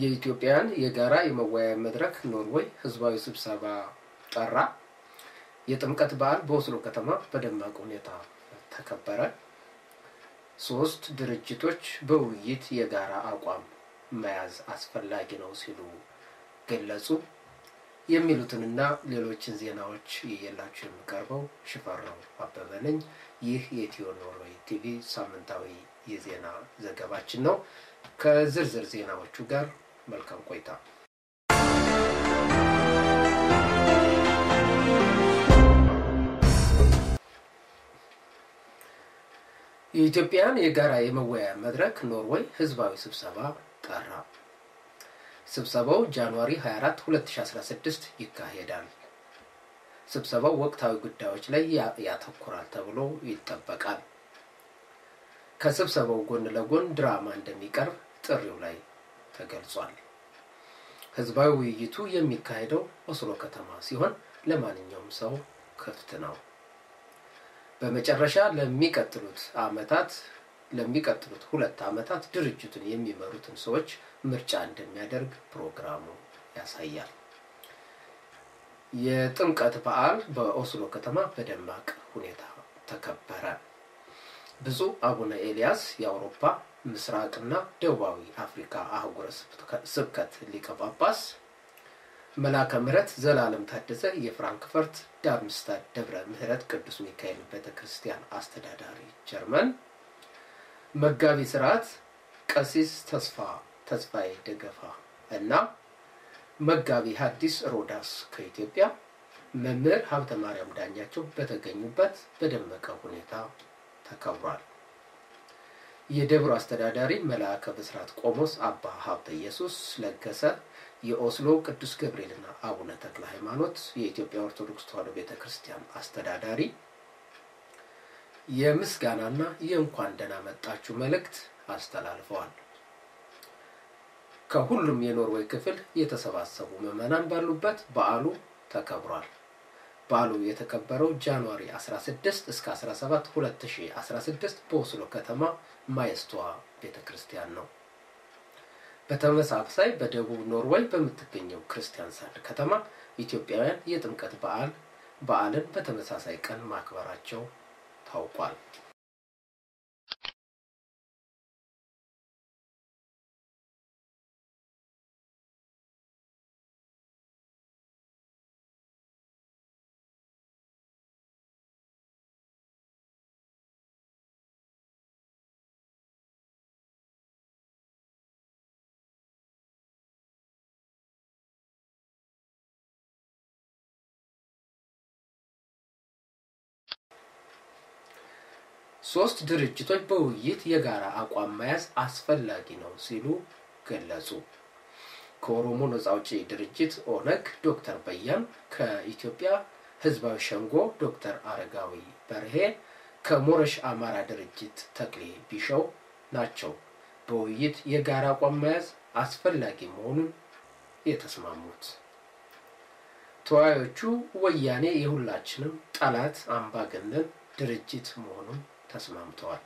የኢትዮጵያን የጋራ የመወያያ መድረክ ኖርዌይ ህዝባዊ ስብሰባ ጠራ። የጥምቀት በዓል በኦስሎ ከተማ በደማቅ ሁኔታ ተከበረ። ሶስት ድርጅቶች በውይይት የጋራ አቋም መያዝ አስፈላጊ ነው ሲሉ ገለጹ። የሚሉትንና ሌሎችን ዜናዎች እየላችሁ የሚቀርበው ሽፈራው አበበ ነኝ። ይህ የኢትዮ ኖርዌይ ቲቪ ሳምንታዊ የዜና ዘገባችን ነው። ከዝርዝር ዜናዎቹ ጋር መልካም ቆይታ። የኢትዮጵያን የጋራ የመወያያ መድረክ ኖርዌይ ህዝባዊ ስብሰባ ጠራ። ስብሰባው ጃንዋሪ 24 2016 ይካሄዳል። ስብሰባው ወቅታዊ ጉዳዮች ላይ ያተኩራል ተብሎ ይጠበቃል። ከስብሰባው ጎን ለጎን ድራማ እንደሚቀርብ ጥሪው ላይ ተገልጿል። ህዝባዊ ውይይቱ የሚካሄደው ኦስሎ ከተማ ሲሆን ለማንኛውም ሰው ክፍት ነው። በመጨረሻ ለሚቀጥሉት አመታት ለሚቀጥሉት ሁለት አመታት ድርጅቱን የሚመሩትን ሰዎች ምርጫ እንደሚያደርግ ፕሮግራሙ ያሳያል። የጥምቀት በዓል በኦስሎ ከተማ በደማቅ ሁኔታ ተከበረ። ብፁዕ አቡነ ኤልያስ የአውሮፓ ምስራቅና ደቡባዊ አፍሪካ አህጉረ ስብከት ሊቀ ጳጳስ፣ መላከ ምሕረት ዘላለም ታደሰ የፍራንክፈርት ዳርምስታድ ደብረ ምሕረት ቅዱስ ሚካኤል ቤተ ክርስቲያን አስተዳዳሪ ጀርመን፣ መጋቢ ስርዓት ቀሲስ ተስፋ ተስፋዬ ደገፋ እና መጋቢ ሐዲስ ሮዳስ ከኢትዮጵያ መምህር ሀብተ ማርያም ዳኛቸው በተገኙበት በደመቀ ሁኔታ ተከብሯል። የደብሩ አስተዳዳሪ መልአከ ብስራት ቆሞስ አባ ሀብተ ኢየሱስ ለገሰ፣ የኦስሎ ቅዱስ ገብርኤልና አቡነ ተክለ ሃይማኖት የኢትዮጵያ ኦርቶዶክስ ተዋሕዶ ቤተ ክርስቲያን አስተዳዳሪ የምስጋናና የእንኳን ደህና መጣችሁ መልእክት አስተላልፈዋል። ከሁሉም የኖርዌይ ክፍል የተሰባሰቡ ምዕመናን ባሉበት በዓሉ ተከብሯል። በዓሉ የተከበረው ጃንዋሪ 16 እስከ 17 2016 በኦስሎ ከተማ ማየስቶዋ ቤተ ክርስቲያን ነው። በተመሳሳይ በደቡብ ኖርዌይ በምትገኘው ክርስቲያን ሳንድ ከተማ ኢትዮጵያውያን የጥምቀት በዓል በዓልን በተመሳሳይ ቀን ማክበራቸው ታውቋል። ሶስት ድርጅቶች በውይይት የጋራ አቋም መያዝ አስፈላጊ ነው ሲሉ ገለጹ። ከኦሮሞ ነጻ አውጪ ድርጅት ኦነግ ዶክተር በያን፣ ከኢትዮጵያ ሕዝባዊ ሸንጎ ዶክተር አረጋዊ በርሄ፣ ከሞረሽ አማራ ድርጅት ተክሌ ቢሸው ናቸው በውይይት የጋራ አቋም መያዝ አስፈላጊ መሆኑን የተስማሙት። ተወያዮቹ ወያኔ የሁላችንም ጠላት አምባገነን ድርጅት መሆኑን ተስማምተዋል።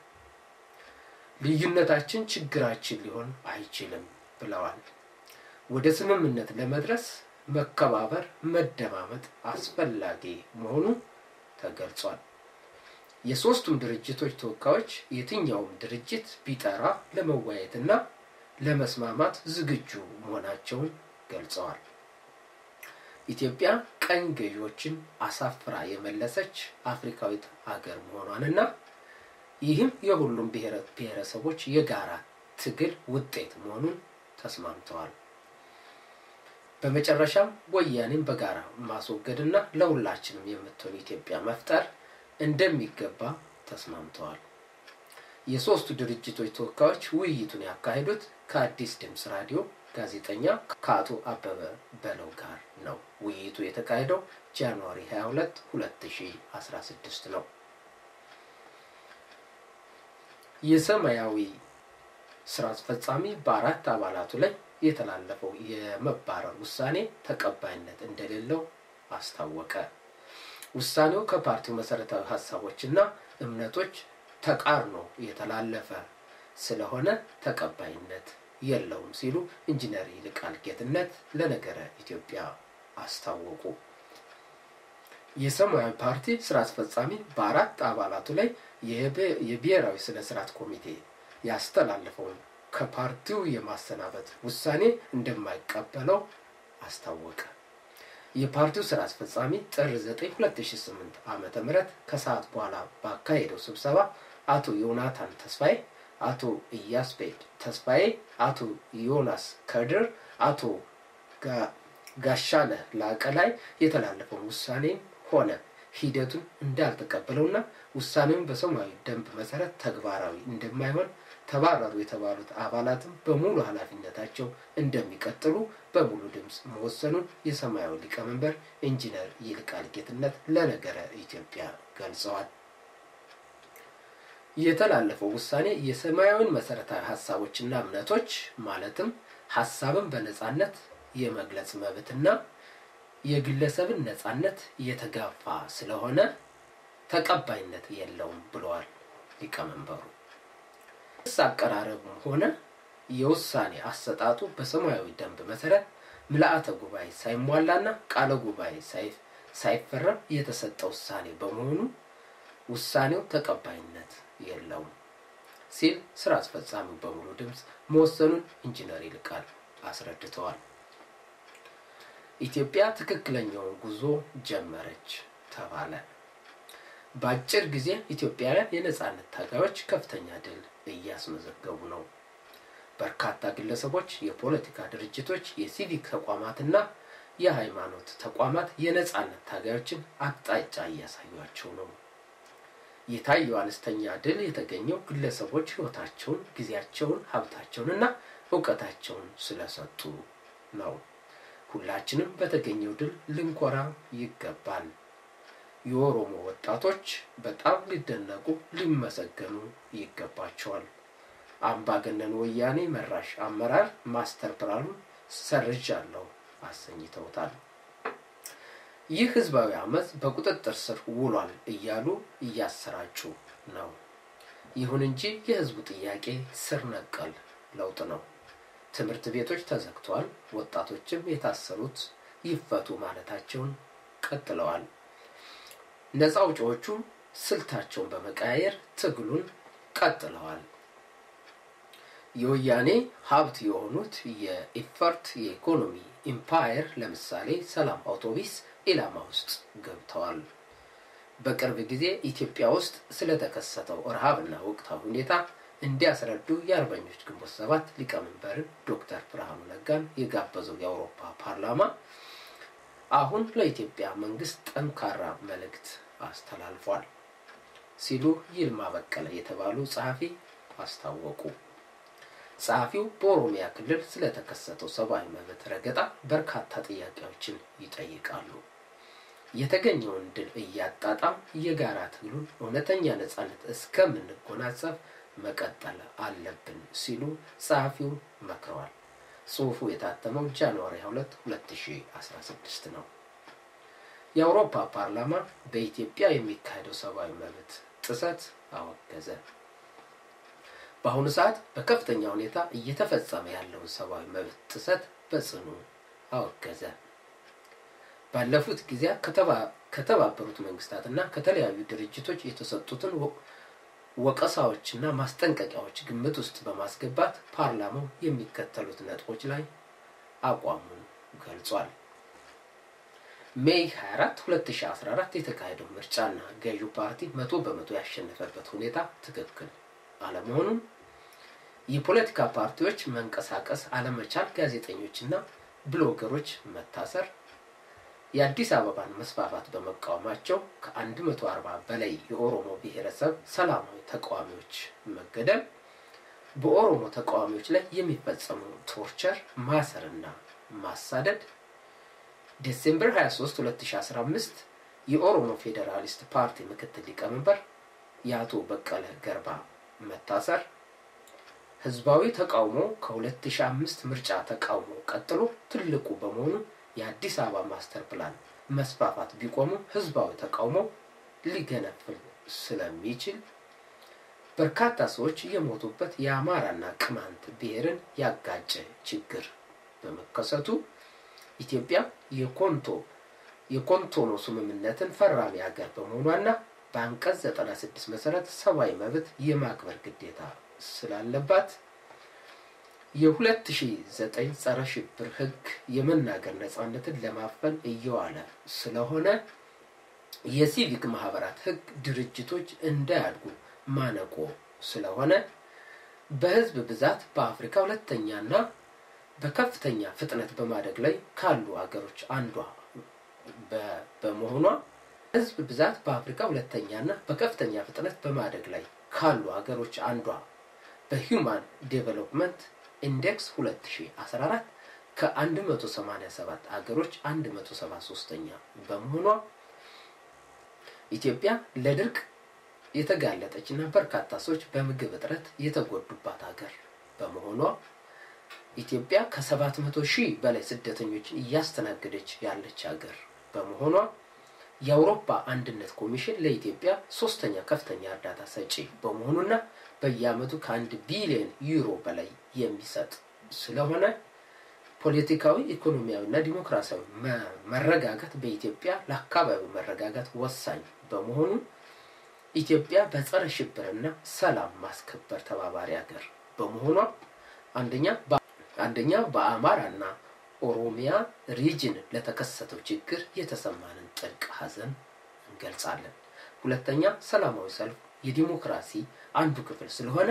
ልዩነታችን ችግራችን ሊሆን አይችልም ብለዋል። ወደ ስምምነት ለመድረስ መከባበር፣ መደማመጥ አስፈላጊ መሆኑ ተገልጿል። የሶስቱም ድርጅቶች ተወካዮች የትኛውም ድርጅት ቢጠራ ለመወያየትና ለመስማማት ዝግጁ መሆናቸውን ገልጸዋል። ኢትዮጵያ ቀኝ ገዢዎችን አሳፍራ የመለሰች አፍሪካዊት ሀገር መሆኗንና ይህም የሁሉም ብሔረሰቦች የጋራ ትግል ውጤት መሆኑን ተስማምተዋል። በመጨረሻም ወያኔን በጋራ ማስወገድና ለሁላችንም የምትሆን ኢትዮጵያ መፍጠር እንደሚገባ ተስማምተዋል። የሶስቱ ድርጅቶች ተወካዮች ውይይቱን ያካሄዱት ከአዲስ ድምፅ ራዲዮ ጋዜጠኛ ከአቶ አበበ በለው ጋር ነው። ውይይቱ የተካሄደው ጃንዋሪ 22 2016 ነው። የሰማያዊ ስራ አስፈጻሚ በአራት አባላቱ ላይ የተላለፈው የመባረር ውሳኔ ተቀባይነት እንደሌለው አስታወቀ። ውሳኔው ከፓርቲው መሰረታዊ ሀሳቦችና እምነቶች ተቃርኖ የተላለፈ ስለሆነ ተቀባይነት የለውም ሲሉ ኢንጂነር ይልቃል ጌትነት ለነገረ ኢትዮጵያ አስታወቁ። የሰማያዊ ፓርቲ ስራ አስፈጻሚ በአራት አባላቱ ላይ የብሔራዊ ስነ ስርዓት ኮሚቴ ያስተላለፈውን ከፓርቲው የማሰናበት ውሳኔ እንደማይቀበለው አስታወቀ። የፓርቲው ስራ አስፈጻሚ ጥር 9 2008 ዓ ም ከሰዓት በኋላ ባካሄደው ስብሰባ አቶ ዮናታን ተስፋዬ፣ አቶ ኢያስፔድ ተስፋዬ፣ አቶ ዮናስ ከድር፣ አቶ ጋሻነህ ላቀ ላይ የተላለፈውን ውሳኔም ሆነ ሂደቱን እንዳልተቀበለውና ውሳኔውን በሰማያዊ ደንብ መሰረት ተግባራዊ እንደማይሆን ተባረሩ የተባሉት አባላትም በሙሉ ኃላፊነታቸው እንደሚቀጥሉ በሙሉ ድምፅ መወሰኑን የሰማያዊ ሊቀመንበር ኢንጂነር ይልቃል ጌትነት ለነገረ ኢትዮጵያ ገልጸዋል። የተላለፈው ውሳኔ የሰማያዊን መሰረታዊ ሀሳቦችና እምነቶች ማለትም ሀሳብን በነጻነት የመግለጽ መብትና የግለሰብን ነጻነት የተጋፋ ስለሆነ ተቀባይነት የለውም ብለዋል ሊቀመንበሩ። ክስ አቀራረቡም ሆነ የውሳኔ አሰጣጡ በሰማያዊ ደንብ መሰረት ምልአተ ጉባኤ ሳይሟላና ቃለ ጉባኤ ሳይፈረም የተሰጠ ውሳኔ በመሆኑ ውሳኔው ተቀባይነት የለውም ሲል ስራ አስፈጻሚው በሙሉ ድምፅ መወሰኑን ኢንጂነር ይልቃል አስረድተዋል። ኢትዮጵያ ትክክለኛውን ጉዞ ጀመረች ተባለ። በአጭር ጊዜ ኢትዮጵያውያን የነጻነት ታጋዮች ከፍተኛ ድል እያስመዘገቡ ነው። በርካታ ግለሰቦች፣ የፖለቲካ ድርጅቶች፣ የሲቪክ ተቋማትና የሃይማኖት ተቋማት የነጻነት ታጋዮችን አቅጣጫ እያሳዩቸው ነው። የታየው አነስተኛ ድል የተገኘው ግለሰቦች ሕይወታቸውን፣ ጊዜያቸውን፣ ሀብታቸውንና እውቀታቸውን ስለሰጡ ነው። ሁላችንም በተገኘው ድል ልንኮራ ይገባል። የኦሮሞ ወጣቶች በጣም ሊደነቁ ሊመሰገኑ ይገባቸዋል። አምባገነን ወያኔ መራሽ አመራር ማስተር ፕላኑን ሰርዣለሁ አሰኝተውታል። ይህ ህዝባዊ አመፅ በቁጥጥር ስር ውሏል እያሉ እያሰራጩ ነው። ይሁን እንጂ የህዝቡ ጥያቄ ስር ነቀል ለውጥ ነው። ትምህርት ቤቶች ተዘግተዋል። ወጣቶችም የታሰሩት ይፈቱ ማለታቸውን ቀጥለዋል። ነፃ አውጪዎቹ ስልታቸውን በመቀያየር ትግሉን ቀጥለዋል። የወያኔ ሀብት የሆኑት የኢፈርት የኢኮኖሚ ኢምፓየር ለምሳሌ ሰላም አውቶቢስ ኢላማ ውስጥ ገብተዋል። በቅርብ ጊዜ ኢትዮጵያ ውስጥ ስለተከሰተው ረሃብና ወቅታዊ ሁኔታ እንዲያስረዱ የአርበኞች ግንቦት ሰባት ሊቀመንበርን ዶክተር ብርሃኑ ነጋን የጋበዘው የአውሮፓ ፓርላማ አሁን ለኢትዮጵያ መንግስት ጠንካራ መልእክት አስተላልፏል ሲሉ ይልማ በቀለ የተባሉ ጸሐፊ አስታወቁ። ጸሐፊው በኦሮሚያ ክልል ስለተከሰተው ሰብአዊ መብት ረገጣ በርካታ ጥያቄዎችን ይጠይቃሉ። የተገኘውን ድል እያጣጣም የጋራ ትግሉን እውነተኛ ነጻነት እስከምንጎናጸፍ መቀጠል አለብን ሲሉ ጸሐፊው መክረዋል። ጽሑፉ የታተመው ጃንዋሪ 2 2016 ነው። የአውሮፓ ፓርላማ በኢትዮጵያ የሚካሄደው ሰብአዊ መብት ጥሰት አወገዘ። በአሁኑ ሰዓት በከፍተኛ ሁኔታ እየተፈጸመ ያለውን ሰብአዊ መብት ጥሰት በጽኑ አወገዘ። ባለፉት ጊዜያት ከተባበሩት መንግስታትና ከተለያዩ ድርጅቶች የተሰጡትን ወቀሳዎችና ማስጠንቀቂያዎች ግምት ውስጥ በማስገባት ፓርላማው የሚከተሉት ነጥቦች ላይ አቋሙን ገልጿል። ሜይ 24 2014 የተካሄደው ምርጫና ገዢው ፓርቲ መቶ በመቶ ያሸነፈበት ሁኔታ ትክክል አለመሆኑን፣ የፖለቲካ ፓርቲዎች መንቀሳቀስ አለመቻል፣ ጋዜጠኞችና ብሎገሮች መታሰር፣ የአዲስ አበባን መስፋፋት በመቃወማቸው ከ140 በላይ የኦሮሞ ብሔረሰብ ሰላማዊ ተቃዋሚዎች መገደል፣ በኦሮሞ ተቃዋሚዎች ላይ የሚፈጸሙ ቶርቸር፣ ማሰርና ማሳደድ፣ ዴሴምበር 23 2015 የኦሮሞ ፌዴራሊስት ፓርቲ ምክትል ሊቀመንበር የአቶ በቀለ ገርባ መታሰር፣ ህዝባዊ ተቃውሞ ከ2005 ምርጫ ተቃውሞ ቀጥሎ ትልቁ በመሆኑ የአዲስ አበባ ማስተር ፕላን መስፋፋት ቢቆሙ ህዝባዊ ተቃውሞ ሊገነፍል ስለሚችል በርካታ ሰዎች የሞቱበት የአማራና ቅማንት ብሔርን ያጋጨ ችግር በመከሰቱ ኢትዮጵያ የኮንቶ የኮንቶኖ ስምምነትን ፈራሚ ሀገር በመሆኗና በአንቀጽ 96 መሰረት ሰብአዊ መብት የማክበር ግዴታ ስላለባት የ2009 ጸረ ሽብር ህግ የመናገር ነጻነትን ለማፈን እየዋለ ስለሆነ የሲቪክ ማህበራት ህግ ድርጅቶች እንዳያድጉ ማነቆ ስለሆነ በህዝብ ብዛት በአፍሪካ ሁለተኛና በከፍተኛ ፍጥነት በማደግ ላይ ካሉ ሀገሮች አንዷ በመሆኗ ህዝብ ብዛት በአፍሪካ ሁለተኛና በከፍተኛ ፍጥነት በማደግ ላይ ካሉ ሀገሮች አንዷ በሂውማን ዴቨሎፕመንት ኢንዴክስ 2014 ከ187 ሀገሮች 173ኛ በመሆኗ ኢትዮጵያ ለድርቅ የተጋለጠች እና በርካታ ሰዎች በምግብ እጥረት የተጎዱባት ሀገር በመሆኗ ኢትዮጵያ ከ700 ሺህ በላይ ስደተኞችን እያስተናገደች ያለች ሀገር በመሆኗ የአውሮፓ አንድነት ኮሚሽን ለኢትዮጵያ ሶስተኛ ከፍተኛ እርዳታ ሰጪ በመሆኑና በየአመቱ ከአንድ ቢሊዮን ዩሮ በላይ የሚሰጥ ስለሆነ ፖለቲካዊ፣ ኢኮኖሚያዊ እና ዲሞክራሲያዊ መረጋጋት በኢትዮጵያ ለአካባቢው መረጋጋት ወሳኝ በመሆኑ ኢትዮጵያ በጸረ ሽብርና ሰላም ማስከበር ተባባሪ ሀገር በመሆኗ አንደኛ አንደኛ በአማራና ኦሮሚያ ሪጅን ለተከሰተው ችግር የተሰማንን ጥልቅ ሀዘን እንገልጻለን። ሁለተኛ ሰላማዊ ሰልፍ የዲሞክራሲ አንዱ ክፍል ስለሆነ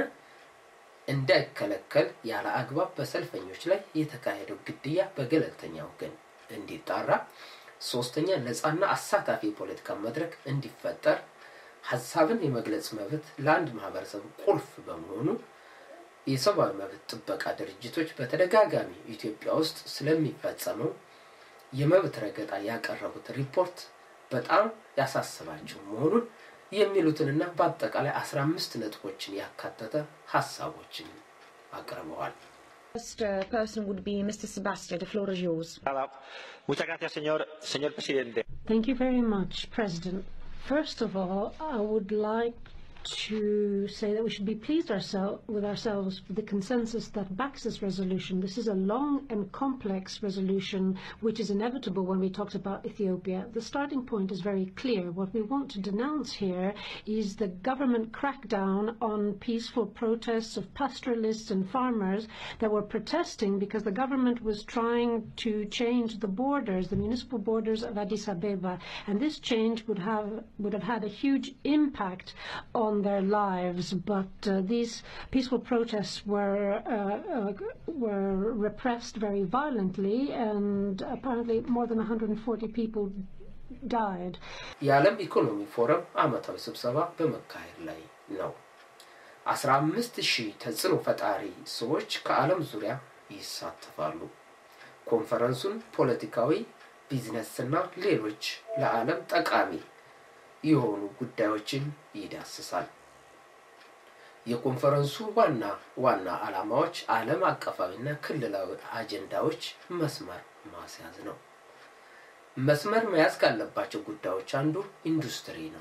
እንዳይከለከል ያለ አግባብ በሰልፈኞች ላይ የተካሄደው ግድያ በገለልተኛ ወገን እንዲጣራ፣ ሶስተኛ ነፃና አሳታፊ የፖለቲካ መድረክ እንዲፈጠር፣ ሀሳብን የመግለጽ መብት ለአንድ ማህበረሰብ ቁልፍ በመሆኑ የሰብአዊ መብት ጥበቃ ድርጅቶች በተደጋጋሚ ኢትዮጵያ ውስጥ ስለሚፈጸመው የመብት ረገጣ ያቀረቡት ሪፖርት በጣም ያሳስባቸው መሆኑን የሚሉትንና በአጠቃላይ አስራ አምስት ነጥቦችን ያካተተ ሀሳቦችን አቅርበዋል። First uh, person would be Mr. Sebastian. The floor is yours. Muchas gracias, señor, señor presidente. Thank you very much, President. First of all, I would like to say that we should be pleased oursel- with ourselves with the consensus that backs this resolution. This is a long and complex resolution which is inevitable when we talked about Ethiopia. The starting point is very clear. What we want to denounce here is the government crackdown on peaceful protests of pastoralists and farmers that were protesting because the government was trying to change the borders, the municipal borders of Addis Abeba, and this change would have would have had a huge impact on their lives. But uh, these peaceful protests were uh, uh, were repressed very violently, and apparently more than 140 people died. የዓለም ኢኮኖሚ ፎረም አመታዊ ስብሰባ በመካሄድ ላይ ነው። አስራ አምስት ሺህ ተጽዕኖ ፈጣሪ ሰዎች ከዓለም ዙሪያ ይሳተፋሉ። ኮንፈረንሱን ፖለቲካዊ፣ ቢዝነስና ሌሎች ለዓለም ጠቃሚ የሆኑ ጉዳዮችን ይዳስሳል። የኮንፈረንሱ ዋና ዋና ዓላማዎች ዓለም አቀፋዊና ክልላዊ አጀንዳዎች መስመር ማስያዝ ነው። መስመር መያዝ ካለባቸው ጉዳዮች አንዱ ኢንዱስትሪ ነው።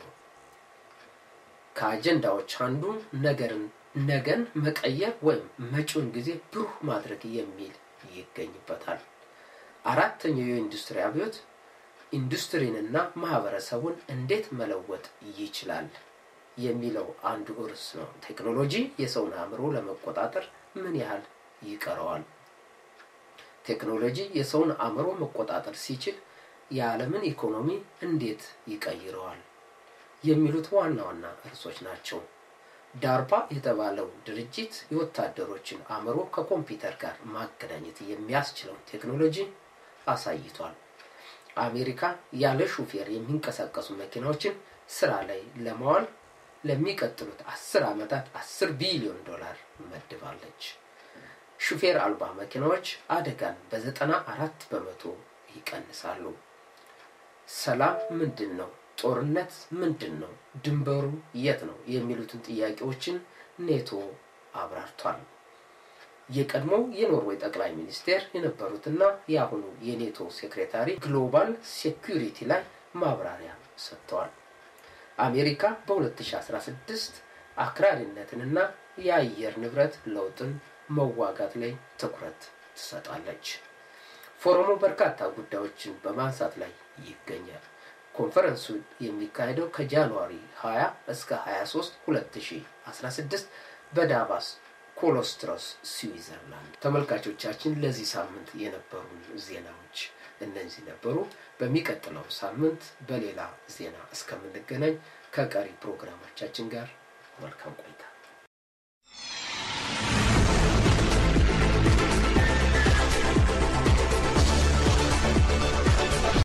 ከአጀንዳዎች አንዱ ነገርን ነገን መቀየር ወይም መጪውን ጊዜ ብሩህ ማድረግ የሚል ይገኝበታል። አራተኛው የኢንዱስትሪ አብዮት ኢንዱስትሪንና ማህበረሰቡን እንዴት መለወጥ ይችላል የሚለው አንዱ ርዕስ ነው። ቴክኖሎጂ የሰውን አእምሮ ለመቆጣጠር ምን ያህል ይቀረዋል? ቴክኖሎጂ የሰውን አእምሮ መቆጣጠር ሲችል የዓለምን ኢኮኖሚ እንዴት ይቀይረዋል? የሚሉት ዋና ዋና ርዕሶች ናቸው። ዳርፓ የተባለው ድርጅት የወታደሮችን አእምሮ ከኮምፒውተር ጋር ማገናኘት የሚያስችለውን ቴክኖሎጂ አሳይቷል። አሜሪካ ያለ ሹፌር የሚንቀሳቀሱ መኪናዎችን ስራ ላይ ለማዋል ለሚቀጥሉት አስር ዓመታት አስር ቢሊዮን ዶላር መድባለች። ሹፌር አልባ መኪናዎች አደጋን በዘጠና አራት በመቶ ይቀንሳሉ። ሰላም ምንድን ነው? ጦርነት ምንድን ነው? ድንበሩ የት ነው? የሚሉትን ጥያቄዎችን ኔቶ አብራርቷል። የቀድሞው የኖርዌይ ጠቅላይ ሚኒስቴር የነበሩትና የአሁኑ የኔቶ ሴክሬታሪ ግሎባል ሴኩሪቲ ላይ ማብራሪያ ሰጥተዋል። አሜሪካ በ2016 አክራሪነትንና የአየር ንብረት ለውጥን መዋጋት ላይ ትኩረት ትሰጣለች። ፎረሙ በርካታ ጉዳዮችን በማንሳት ላይ ይገኛል። ኮንፈረንሱ የሚካሄደው ከጃንዋሪ 20 እስከ 23 2016 በዳቫስ ኮሎስትሮስ ስዊዘርላንድ። ተመልካቾቻችን ለዚህ ሳምንት የነበሩን ዜናዎች እነዚህ ነበሩ። በሚቀጥለው ሳምንት በሌላ ዜና እስከምንገናኝ ከቀሪ ፕሮግራሞቻችን ጋር መልካም ቆይ